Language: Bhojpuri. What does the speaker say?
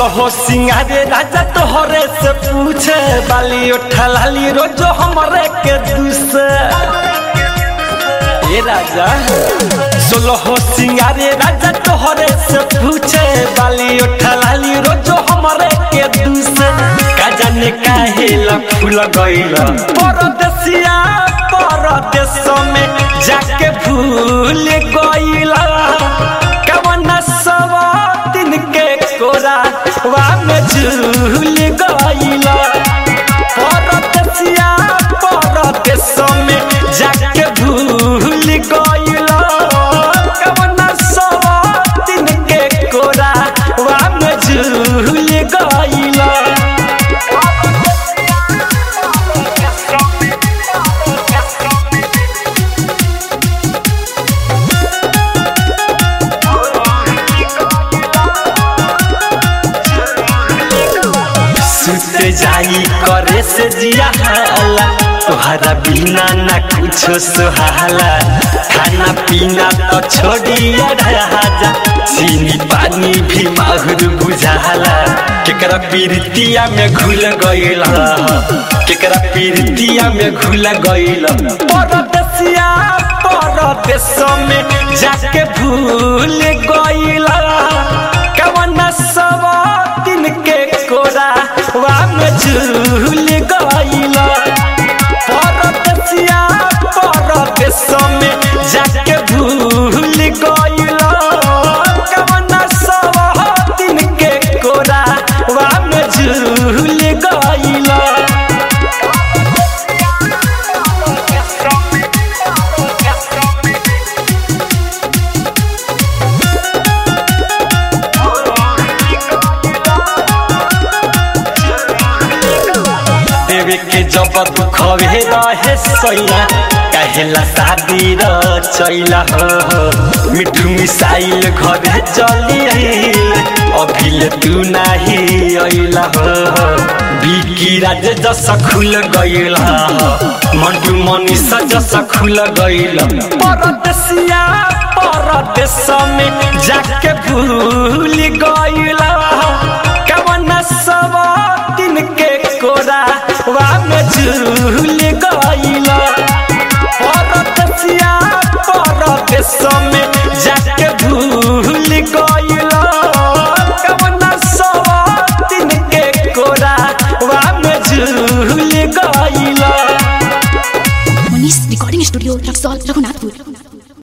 सोलह सिंगारे राजा तोहरे से पूछे बाली उठा लाली रोजो हमरे के दूसे ए राजा सोलह सिंगारे राजा तोहरे से पूछे बाली उठा लाली रोजो हमरे के दूसे का जाने काहे ला फूल गइल परदेसिया परदेश में जाके भूल गइल कवन सब दिन के कोरा वा में झूल गइल परदेसिया परदेश में जाके भूल गइल कवन सब दिन के कोरा वा में झूल गइल सुते जाई करे से जिया हाला तोहरा बिना ना कुछो सुहाला खाना पीना तो छोड़िया राजा चीनी पानी भी माहुर बुझाला केकरा पीरतिया में घुल गइल केकरा पीरतिया में घुल गइल परदेसिया परदेश में जाके भूल गइल कवन सब दिन के कोरा वा में झूल गइल परदेसिया परदेश में जाके भूल गइल कवन सब दिन के कोरा वा में झूल गइल देवे के जब दुख भे रहे सैया कहेला शादी र चैला हो मिठू मिसाइल घरे चली आइल अभिले तू नाही अइला हो बिकी राज जस खुल गइल मंटू मनीष जस खुल गइल परदेसिया परदेश में जाके भूल गइल कवन सब दिन के कोरा वा में झूल गइल परदेसिया परदेश में जाके भूल गइल कवन सब दिन के कोरा वा में झूल गइल मनीष रिकॉर्डिंग स्टूडियो रक्सौल रघुनाथपुर